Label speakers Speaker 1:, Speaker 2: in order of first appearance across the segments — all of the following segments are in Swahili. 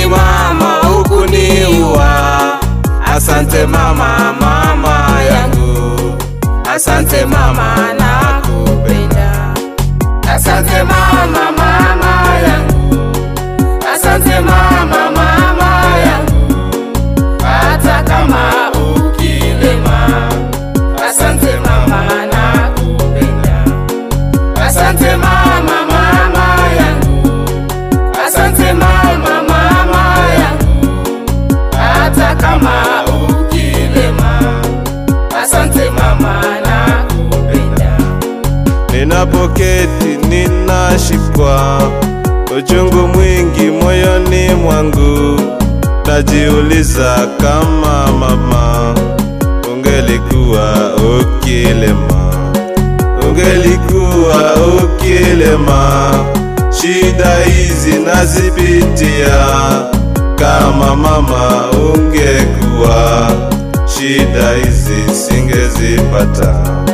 Speaker 1: mama, hukuniua. Asante mama, mama yangu, asante mama, nakupenda. Asante mama, mama yangu, asante mama, mama yangu, hata kama ukilema. Asante mama, nakupenda. Asante mama, mama yangu, asante mama, mama yangu, hata kama ukilema. Asante mama, nakupenda.
Speaker 2: Ninapoketi ninashikwa uchungu mwingi moyoni mwangu, najiuliza kama mama ungelikuwa ukilema, ungelikuwa ukilema, shida hizi nazipitia. Kama mama ungekuwa, shida hizi singezipata.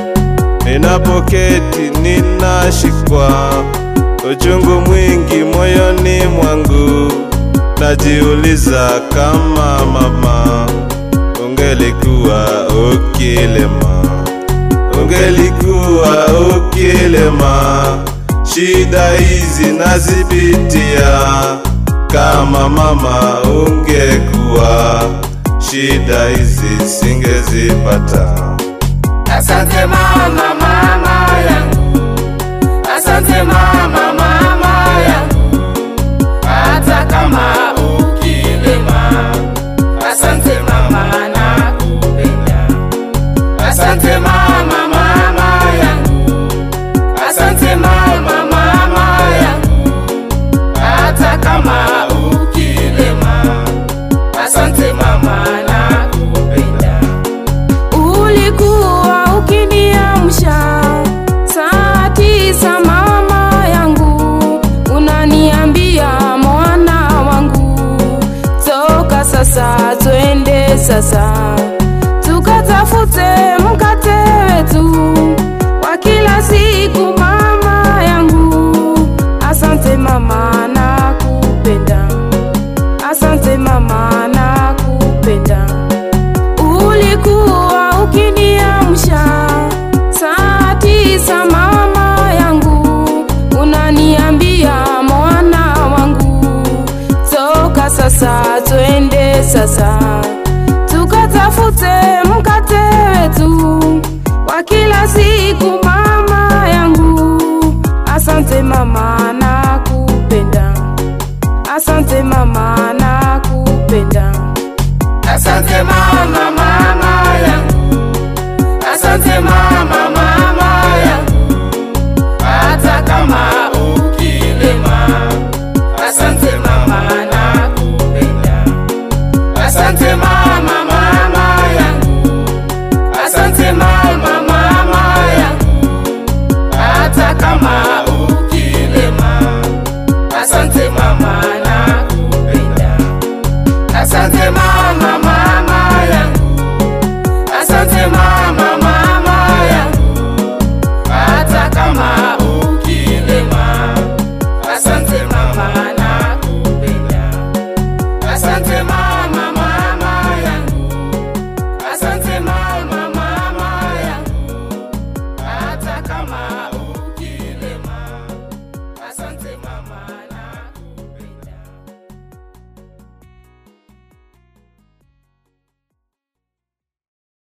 Speaker 2: Ninapoketi ninashikwa uchungu mwingi moyoni mwangu, najiuliza kama mama ungelikuwa ukilema, ungelikuwa ukilema, shida hizi nazipitia. Kama mama ungekuwa, shida hizi singezipata.
Speaker 1: Asante mama, mama yangu, asante mama, mama yangu, hata kama ukilema. Asante mama, nakupenda. Asante mama, mama yangu, asante mama, mama yangu, hata kama ukilema. Asante mama, nakupenda.
Speaker 3: Ulikuwa ukiniamsha saa tisa, mama yangu, unaniambia mwana wangu, toka sasa, twende sasa tukatafute mkate wetu wa kila siku, mama yangu. Asante mama, nakupenda. Asante mama, nakupenda. Ulikuwa ukiniamsha saa tisa, mama yangu, unaniambia mwana wangu, toka sasa, twende sasa tukatafute mkate wetu wa kila siku, mama yangu. Asante mama, nakupenda. Asante mama, nakupenda.
Speaker 1: Asante mama, mama yangu, asante mama, mama yangu, hata kama ukilema. Asante mama, nakupenda. Asante mama, mama yangu, asante mama, mama yangu, hata kama ukilema. Asante mama, nakupenda. Asante mama.